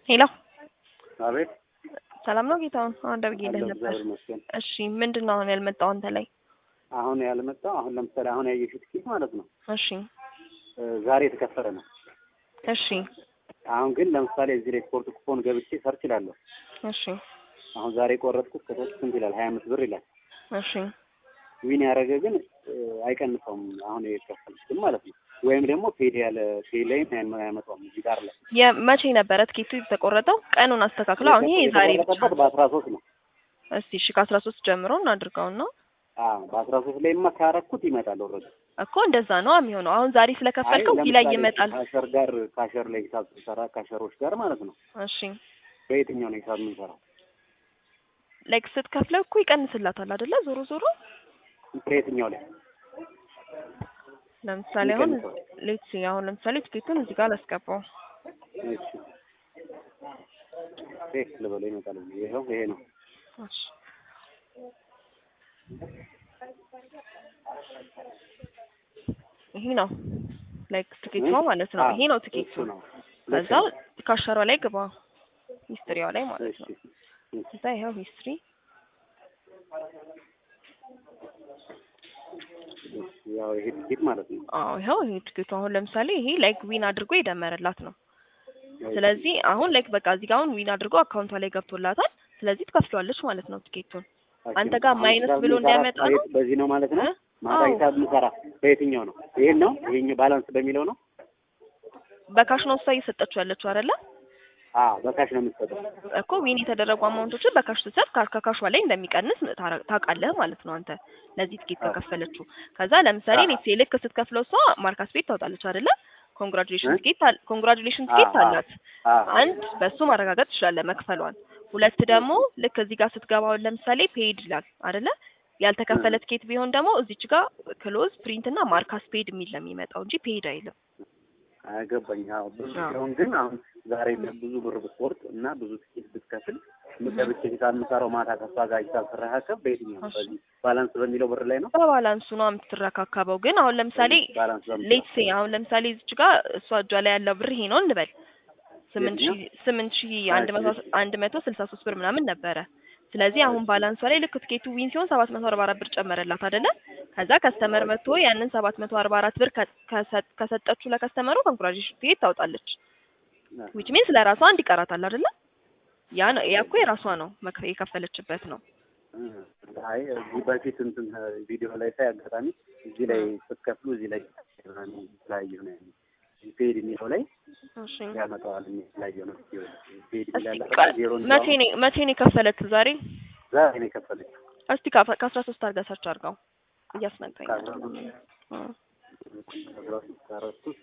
ሄሎ አቤት ሰላም ነው ጌታውን? አሁን ደውዬልህ አለሁ፣ ነበር። እግዚአብሔር ይመስገን። እሺ ምንድን ነው አሁን ያልመጣው አንተ ላይ? አሁን ያልመጣው አሁን ለምሳሌ አሁን ያየሽው ትኬት ማለት ነው እሺ እ ዛሬ የተከፈለ ነው። እሺ አሁን ግን ለምሳሌ እዚህ ላይ ስፖርት ኩፖን ገብቼ ሰርች እላለሁ። እሺ አሁን ዛሬ የቆረጥኩት ከሶስት ስንት ይላል? ሀያ አምስት ብር ይላል። እሺ ዊን ያደረገ ግን እ አይቀንሰውም። አሁን የከፈልኩትን ማለት ነው። ወይም ደግሞ ፔድ ያለ ፔ ላይም አያመ- አያመጣውም እዚህ ጋር ላይ የመቼ ነበረ ትኬቱ የተቆረጠው? ቀኑን አስተካክለው። አሁን ይሄ የዛሬ ብቻ የተቆረጠበት በአስራ ሶስት ነው። እስቲ እሺ ከአስራ ሶስት ጀምሮ እናድርገውና አዎ በአስራ ሶስት ላይማ ካረኩት ይመጣል። ወረደ እኮ እንደዛ ነው የሚሆነው። አሁን ዛሬ ስለከፈልከው እዚህ ላይ ይመጣል። ካሸር ጋር ካሸር ላይ ሂሳብ ስንሰራ ካሸሮች ጋር ማለት ነው። እሺ በየትኛው ነው ሂሳብ የምንሰራው? ላይክ ስትከፍለው እኮ ይቀንስላታል አይደለ? ዞሮ ዞሮ በየትኛው ላይ ለምሳሌ አሁን ይቀንሳል? ሌትስ አሁን ለምሳሌ ትኬቱን እዚህ ጋር ላስገባው። እሺ ቴክ ልበለው ይመጣል። ይኸው ይሄ ነው። እሺ ይሄ ነው ላይክ ትኬቷ ማለት ነው። አዎ፣ ይሄ ነው ትኬቱ። እሱ ነው። ከዛ ካሸሯ ላይ ግባ ሂስትሪዋ ላይ ማለት እሺ ነው። እሺ። ከዛ ይኸው ሂስትሪ ያው ይሄ ትኬት ማለት ነው። አዎ ይኸው ይሄ ትኬቱ አሁን ለምሳሌ ይሄ ላይክ ዊን አድርጎ የደመረላት ነው። ስለዚህ አሁን ላይክ በቃ እዚህ ጋር አሁን ዊን አድርጎ አካውንቷ ላይ ገብቶላታል። ስለዚህ ትከፍለዋለች ማለት ነው ትኬቱን። አንተ ጋር አሁን ማይነስ ሂሳብ ብሎ የምንሰራ እንዳያመጣ ነው? በየት- በዚህ ነው ማለት ነው። እ? ማታ አዎ። ሂሳብ የምንሰራ በየትኛው ነው? ይሄን ነው ይሄኛው ባላንስ በሚለው ነው። በካሽ ነው እሷ እየሰጠችው ያለችው አይደለ? አዎ በካሽ ነው የምትሰጠው። እኮ ዊን የተደረጉ አማውንቶችን በካሽ ስትሰጥ ካ- ከካሿ ላይ እንደሚቀንስ ታረ- ታውቃለህ ማለት ነው አንተ ለዚህ ትኬት አዎ። ከከፈለችው። ከዛ ለምሳሌ አዎ። ኔት ልክ ስትከፍለው እሷ ማርካስ ቤት ታወጣለች አይደለ? ኮንግራጁሌሽን እ? ትኬት አል- ኮንግራጁሌሽን ትኬት አዎ፣ አዎ። አላት። አዎ አንድ በሱ ማረጋገጥ ትችላለህ መክፈሏን። ሁለት ደግሞ ልክ እዚህ ጋር ስትገባውን ለምሳሌ ፔድ ይላል አይደለ? ያልተከፈለ ትኬት ቢሆን ደግሞ እዚች ጋር ክሎዝ ፕሪንት እና ማርካስ ፔድ የሚል ነው የሚመጣው እንጂ ፔድ አይልም። አገባኝ። አዎ ብዙ አዎ። ሲሆን ግን አሁን ዛሬ ብዙ ብር ብትቆርጥ እና ብዙ ትኬት ብትከፍል ገብቼ ሂሳብ የምሰራው ማታ ከሷ ጋር ሂሳብ ስረካከብ በየትኛው ነው? እሺ። በዚህ ባላንስ በሚለው ብር ላይ ነው። በባላንሱ ነው የምትረካከበው። ግን አሁን ለምሳሌ ባላንስ በሚለው ሌትስ ሴ አሁን ለምሳሌ እዚች ጋር እሷ እጇ ላይ ያለው ብር ይሄ ነው እንበል ስምንት ሺህ ስምንት ሺህ አንድ መቶ አንድ መቶ ስልሳ ሶስት ብር ምናምን ነበረ። ስለዚህ አሁን ባላንሷ ላይ ልክ ትኬቱ ዊን ሲሆን ሰባት መቶ አርባ አራት ብር ጨመረላት አይደለ? ከዛ ከስተመር መጥቶ ያንን ሰባት መቶ አርባ አራት ብር ከ- ከሰ- ከሰጠችው ለከስተመሩ ኮንግራጁሌሽን ትኬት ታውጣለች። ዊች ሚንስ ለራሷ አንድ ይቀራታል አይደለ? ያ ነው ያ እኮ የራሷ ነው መክ- የከፈለችበት ነው። አይ እዚህ በፊት እንትን ቪዲዮ ላይ ሳይ አጋጣሚ እዚህ ላይ ስትከፍሉ እዚህ ላይ የተለያየ ነው ያለው። ፔድ የሚለው ላይ እሺ ያመጣዋል የተለያየ ነው። ፔድ እስቲ ይላል ቃል- ዜሮ መቼ ነው መቼ ነው የከፈለችው ዛሬ? ዛሬ ነው የከፈለችው። እስቲ ከአስራ ከአስራ ሶስት አድርጋ ሰርች አድርጋው እያስነገረኝ ከአስራ አይደለም። ሶስት እ። አስራ ሶስት አራት ሶስት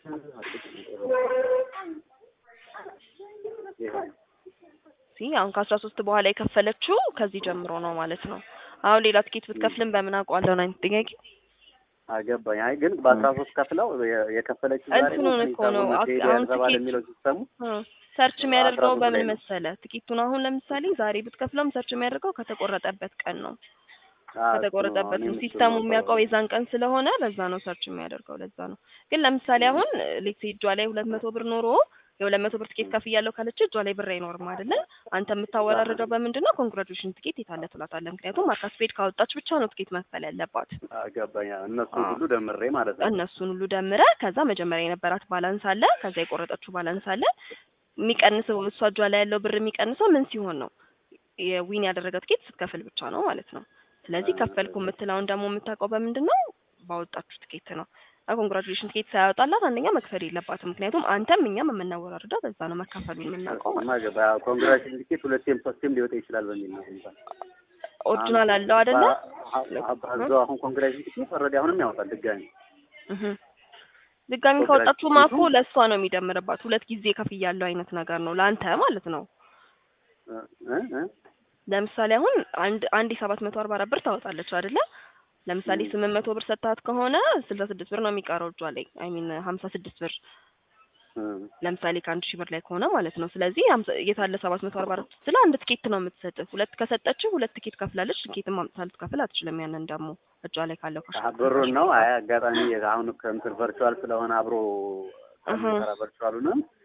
ይኸው ሲ አሁን ከአስራ ሶስት በኋላ የከፈለችው ከዚህ ጀምሮ ነው ማለት ነው። አሁን ሌላ ትኬት ብትከፍልም በምን አውቀዋለሁ ነው አይነት ጥያቄ። አገባኝ። አይ ግን በአስራ ሶስት ከፍለው የ- የከፈለችው ዛሬ ነው። እንትኑን እኮ ነው ሂሳቡን አክ- ፔድ አሁን ያልተባለ ትኬት- የሚለው ሲሰሙ እ፣ ሰርች የሚያደርገው አስራ ሶስት ላይ በምን ነው። መሰለ ትኬቱን አሁን ለምሳሌ ዛሬ ብትከፍለውም ሰርች የሚያደርገው ከተቆረጠበት ቀን ነው። አዎ፣ ከተቆረጠበት እሱ ነው ነው። ሲስተሙ እኔም እሱ ነው የሚያውቀው የዛን ቀን ስለሆነ ለዛ ነው ሰርች የሚያደርገው ለዛ ነው። ግን ለምሳሌ አሁን ሌክስ እጇ ላይ ሁለት መቶ ብር ኖሮ የሁለት መቶ ብር ትኬት ከፍያለሁ ካለች እጇ ላይ ብር አይኖርም አይደለ? አንተ የምታወራርደው በምንድን ነው? ኮንግራጁሌሽን ትኬት የታለ ትላታለህ። ምክንያቱም ማርካስ ፔድ ካወጣች ብቻ ነው ትኬት መክፈል ያለባት። አገባኝ። እነሱ አዎ። ሁሉ ደምሬ ማለት ነው። እነሱን ሁሉ ደምረ ከዛ መጀመሪያ የነበራት ባላንስ አለ፣ ከዛ የቆረጠችው ባላንስ አለ። የሚቀንሰው እሷ እጇ ላይ ያለው ብር የሚቀንሰው ምን ሲሆን ነው? የዊን ያደረገ ትኬት ስትከፍል ብቻ ነው ማለት ነው። ስለዚህ ከፈልኩ የምትለውን ደግሞ የምታውቀው በምንድን ነው? ባወጣችሁ ትኬት ነው። ኮንግራጁሌሽን ትኬት ሳያወጣላት አንደኛ መክፈል የለባትም። ምክንያቱም አንተም እኛም የምናወራርደው በዛ ነው መካፈሉን የምናውቀው ማለት ነው። ማገባ ኮንግራቹሌሽን ቲኬት ሁለቴም ሶስቴም ሊወጣ ይችላል በሚል ነው። እንኳን ኦሪጂናል አለው አይደለ? አባዛው አሁን ኮንግራቹሌሽን ቲኬት ኦልሬዲ አሁንም ያወጣል ድጋሚ እህ ድጋሚ ካወጣችሁ ማኮ ለእሷ ነው የሚደምርባት። ሁለት ጊዜ ከፍያለሁ አይነት ነገር ነው ለአንተ ማለት ነው። እ እ ለምሳሌ አሁን አንድ አንድ የሰባት መቶ አርባ አራት ብር ታወጣለች አይደለ? ለምሳሌ ም። ስምንት መቶ ብር ሰጥታት ከሆነ ስልሳ ስድስት ብር ነው የሚቀረው እጇ ላይ አይ ሚን ሀምሳ ስድስት ብር እ ለምሳሌ ከአንድ ሺህ ብር ላይ ከሆነ ማለት ነው። ስለዚህ ሀምሳ- የታለ ሰባት መቶ አርባ አራት ስለ አንድ ትኬት ነው የምትሰጥ። ሁለት ከሰጠችው ሁለት ትኬት ከፍላለች። ትኬትም አምጥታ ልትከፍል አትችልም። ያንን ደግሞ እጇ ላይ ካለው ካሽ አ- ብሩን ነው። አይ አጋጣሚ አሁን ከእንትን ቨርቹዋል ስለሆነ አብሮ እህ ከምሰራ ቨርቹዋሉንም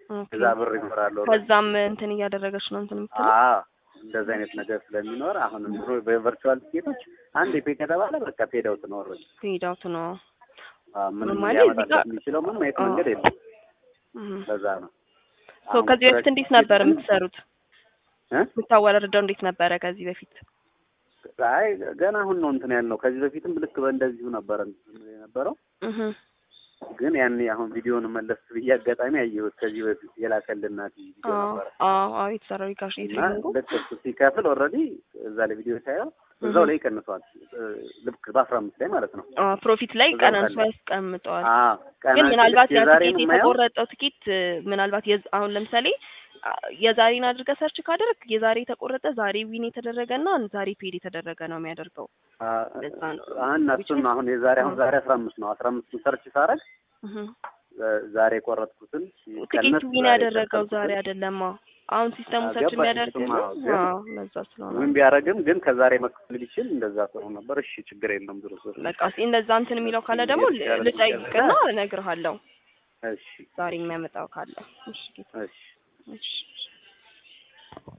ኦኬ። እዛ ብር ይኖራል። ከዛም እንትን እያደረገች ነው እንትን የምትለው አዎ እንደዚህ አይነት ነገር ስለሚኖር አሁን ድሮ በቨርቹዋል ቲኬቶች አንድ ፔ ከተባለ በቃ ፔድ አውት ነው ኦልሬዲ። ፔድ አውት ነው። ምንም ማለት እዚህ ሊያመጣለት ጋር- የሚችለው ምንም አይነት አዎ። መንገድ የለም። እህ። ለዛ ነው ሶ ከዚህ በፊት እንዴት ነበር የምትሰሩት? እ? የምታወራርደው እንዴት ነበረ ከዚህ በፊት? አይ ገና አሁን ነው እንትን ያልነው። ከዚህ በፊትም ልክ በእንደዚሁ ነበረ እንትን የነበረው እህ ግን ያኔ አሁን ቪዲዮን መለስ ብዬ አጋጣሚ አየሁት። ከዚህ በፊት የላከልናት ቪዲዮ አዎ ነበረ አዎ አዎ የተሰራው ሪካሽ እና የትሬኒንጉ ልክ እሱ ሲከፍል ኦልሬዲ እዛ ላይ ቪዲዮ ሳየው እዛው ላይ ይቀንሰዋል። ልክ በአስራ አምስት ላይ ማለት ነው። አዎ ፕሮፊት ላይ እዛው ቀናንሶ ቀለ። ያስቀምጠዋል። አዎ ግን ቀናችን ምናልባት ልክ ያ የዛሬን ትኬት የማየው የተቆረጠው ትኬት እ፣ ምናልባት የዝ- አሁን ለምሳሌ አ፣ የዛሬን አድርገህ ሰርች ካደረግ የዛሬ የተቆረጠ ዛሬ ዊን የተደረገ እና ዛሬ ፔድ የተደረገ ነው የሚያደርገው። ለዛ ነው። አሁን እሱን አሁን የዛሬ አሁን ዛሬ አስራ አምስት ነው። አስራ አምስት ሰርች ሳረግ እህ ዛሬ የቆረጥኩትን ትኬቱ ሲቀነስ ዊን ዛሬ ያደረገው ዛሬ የከፈልኩትን አይደለማ። አሁን ሲስተሙ አዎ፣ ሰርች ገባኝ። የሚያደርገው እሱማ አዎ፣ ግን አዎ ለዛ ስለሆነ ምን ቢያደርግም ግን ከዛሬ መክፈል ቢችል እንደዛ ጥሩ ነበር። እሺ ችግር የለም ድሮ በቃ እስኪ እንደዛ እንትን የሚለው ካለ ደግሞ ል- የተሻለ ልጠይቅና እነግርሃለሁ። እሺ ዛሬ የሚያመጣው ካለ እሺ ጌታ፣ እሺ እሺ